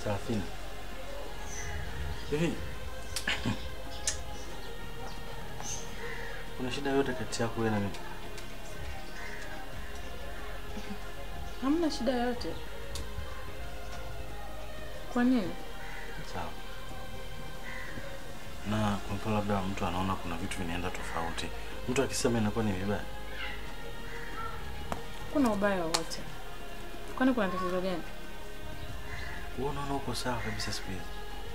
Sarafina. Hivi kuna shida yote kati yako wewe na mimi? Hamna shida yoyote. Kwa nini? Sawa. Na kwa mfano labda mtu anaona kuna vitu vinaenda tofauti, mtu akisema inakuwa ni vibaya. Kuna ubaya wowote? Kwani kuna tatizo gani? Wewe unaona uko sawa kabisa siku hizi.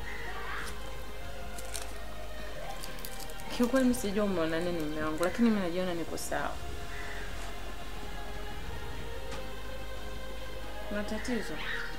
Kiukweli mimi sijui umeona nini mume wangu, lakini mimi najiona niko sawa. Kuna tatizo?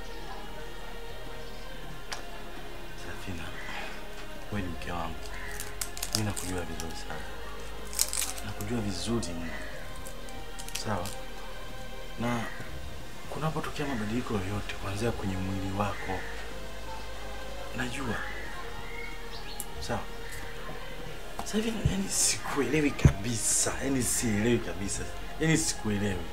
Sarafina, wewe ni mke wangu, mimi nakujua vizuri sana, nakujua vizuri mno, sawa. Na kunapotokea mabadiliko yoyote, kuanzia kwenye mwili wako, najua sawa. Sasa hivi yani sikuelewi kabisa, yani sielewi kabisa, yani sikuelewi.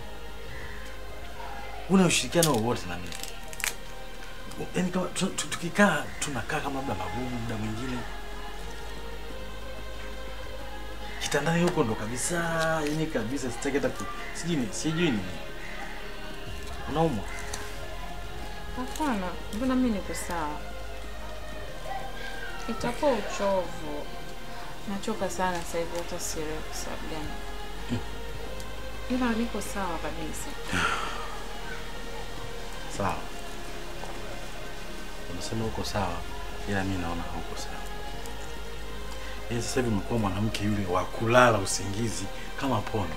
Una ushirikiano wowote na mimi? Yaani kama tu- tu- tukikaa tunakaa kama labda mabubu muda mwingine kitandani huko ndo kabisa, yani kabisa sitaki hata ku- sijui ni- sijui ni unaumwa. Hapana, mbona mimi niko sawa. Itakuwa uchovu. Nachoka sana sasa hivi, hata sielewi kwa sababu gani. Ila niko sawa kabisa. Sawa, unasema uko sawa, ila mi naona hauko sawa. Yaani sasa hivi umekuwa mwanamke yule wa kulala usingizi kama pono.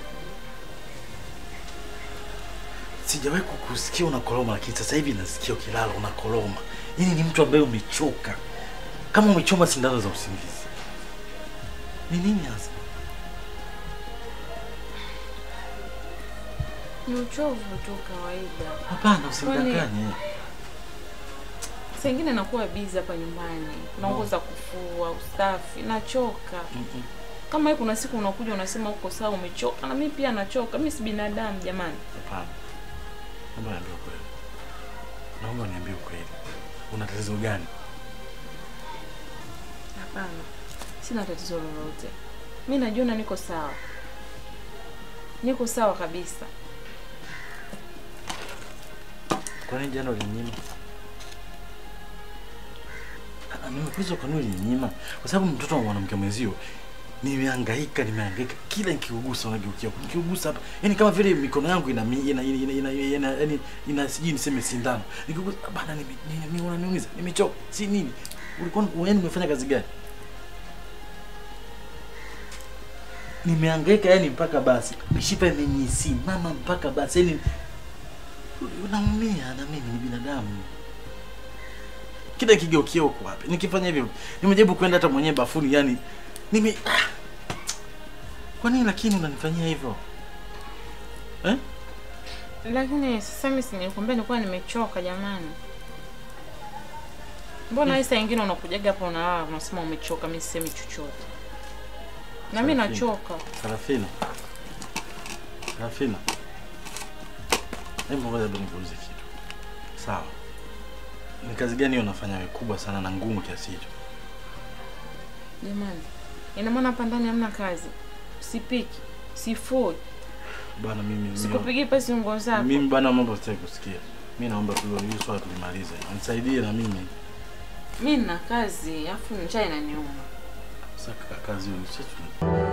Sijawahi kukusikia unakoroma, lakini sasa hivi nasikia ukilala unakoroma. Yaani ni mtu ambaye umechoka, kama umechoma sindano za usingizi. Ni nini hasa? Ni uchovu tu kawaida. Hapana, usimdanganye. Saa ingine nakuwa bizi hapa nyumbani, naongoza kufua, usafi, nachoka. Mm-mm. Kama hii kuna siku unakuja unasema uko sawa, umechoka, na mimi pia nachoka. Mimi si binadamu jamani. Hapana, naomba niambie ukweli, naomba niambie ukweli, una tatizo gani? Hapana, sina tatizo lolote. Mi najiona niko sawa, niko sawa kabisa. Kwa nini jana ulininyima? Ah, Nimekuuliza kwa nini ulininyima? Kwa sababu mtoto wa mwanamke mwenzio nimehangaika, nimehangaika kila nikiugusa unageukia huku, nikiugusa hapa, yani kama vile mikono yangu ina mi- ina ina ina, ina, ina, yani ina sijui niseme sindano. Nikigusa bana, nime- nime- nime- unaniumiza, nimechoka, si nini? Ulikuwa yani umefanya kazi gani? Nimehangaika yani mpaka basi mishipa imenisimama mpaka basi yani unaumia na mimi ni binadamu. Kila kigeukia huko wapi? Nikifanya hivyo, nimejaribu kwenda hata mwenyewe bafuni, yani nime ah. Kwa nini lakini unanifanyia hivyo eh? Lakini sasa mimi si nilikwambia nilikuwa nimechoka jamani. Mbona hii saa ingine unakujaga hapa unalala unasema umechoka, mimi sisemi chochote. Na mimi Sarafina. nachoka. Sarafina, Sarafina, hebu ngoja ndo nikuulize kitu. Sawa, ni kazi gani hiyo unafanya wewe kubwa sana na ngumu kiasi hicho? Jamani, ina maana hapa ndani hamna kazi? Sipiki, sifui, Bana mimi mimi- sikupigi pasi nguo zako. mimi bana, mambo sitaki kusikia. Mimi naomba tu hili swala tulimalize, nisaidie na mimi. Mimi nina kazi, afu njaa inaniuma. Sasa ka- kazi hiyo ni sisi